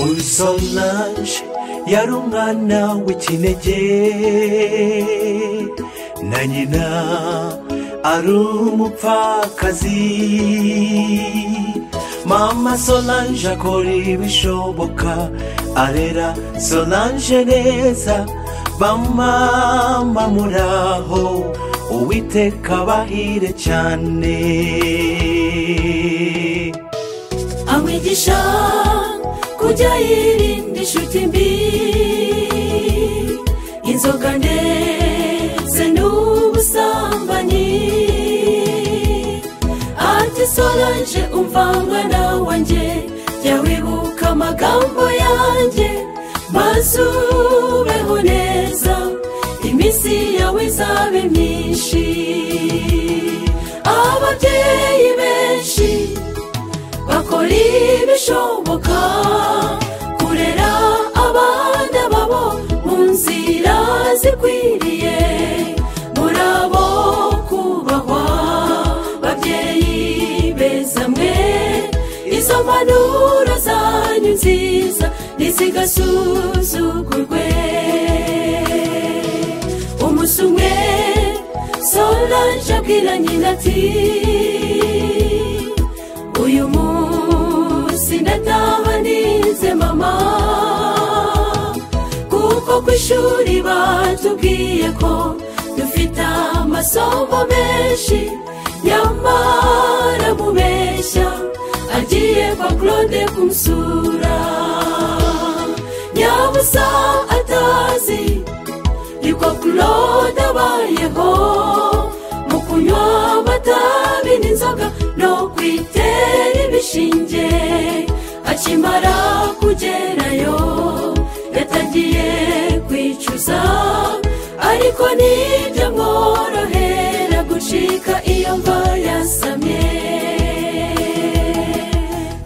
uri solange yari umwana w'ikinege na nyina ari umupfakazi mama solange akora ibishoboka arera solange neza bamama muraho uwiteka bahire cyane amwigisha kujya yirinda inshuti mbi inzoga ndetse n'ubusambanyi ati solange umvanga na wanjye jya wibuka amagambo yanjye maze ubeho neza iminsi yawe izabe myinshi ababyeyi benshi bakora ibishoboka kurera abana babo mu nzira zikwiriye muri abo kubahwa babyeyi beza mwe izo mpanuro zanyu nziza ntizigasuzugurwe umunsi umwe solange abwira nyina ati uyu munsi ndataha nize mama kuko ku ishuri batubwiye ko dufite amasomo menshi nyamara mubeshya agiye kwa claude kumusura nyabusa atazi niko claude abayeho mu kunywa amatabi n'inzoga no kwitera ibishinge akimara kugerayo yatangiye kwicuza ariko nibyo mworohera gucika iyo mva yasamye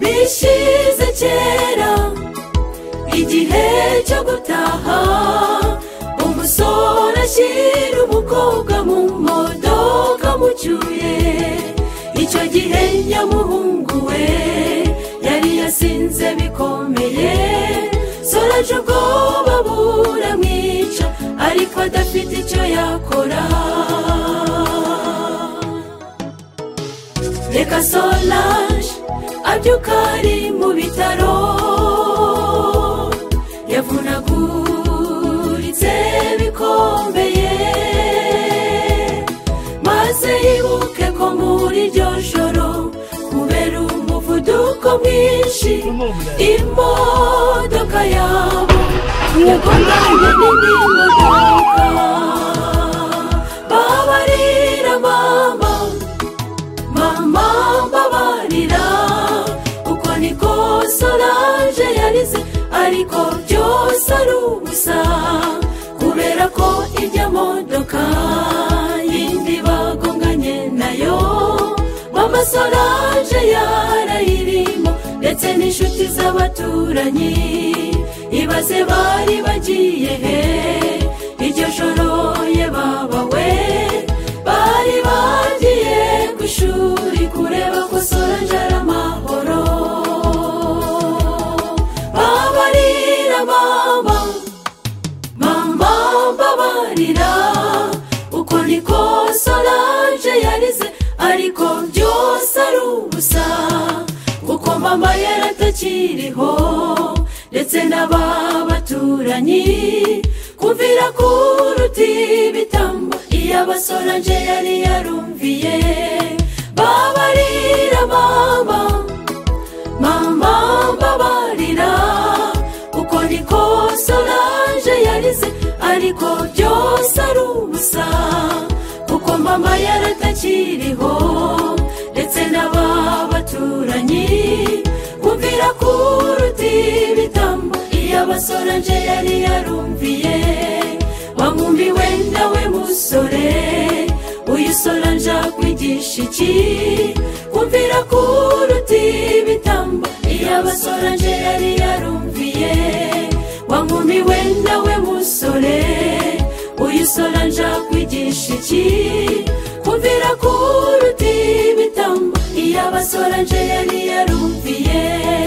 bishize kera igihe cyo gutaha umusore ashyira umukobwa mu modoka mucyuye icyo gihe nyamuhungu we yari yasinze bikomeye soraje ubwoba buramwica ariko adafite icyo yakora reka solange abyuka ari mu bitaro yavunaguritse bikomeye maze yibuke ko muri iryo joro kubera umuvuduko mwinshi imodoka yabo yagonganye n'indi modoka babarira mama mama mbabarira uko niko solange yarize ariko byose ari ubusa kubera ko ijya modoka yindi bagonganye nayo mama solange yarayirimo ndetse n'inshuti z'abaturanyi ibaze bari bagiye he iryo joro ye baba we bari bagiye ku ishuri kureba ko solange ari amahoro babarira mama mama mbabarira uko niko solange yarize ariko byose ari ubusa kuko mama yari atakiriho ndetse n'aba baturanyi kumvira kuruta ibitambo iyo abasorange yari yarumviye babarira mama mama mbabarira uko niko solange yarize ariko byose ari ubusa kuko mama yaratakiriho ndetse n'aba baturanyi kumvira kuruta ibitambo iyo abasorange yari yarumviye wamwumbi wenda we musore uyu sorange akwigisha iki kumvira kuruta ibitambo iyo abasorange yari yarumviye wa nkumi wenda we musore uyu sorange akwigisha iki kumvira kuruta ibitambo iyo abasorange yari yarumviye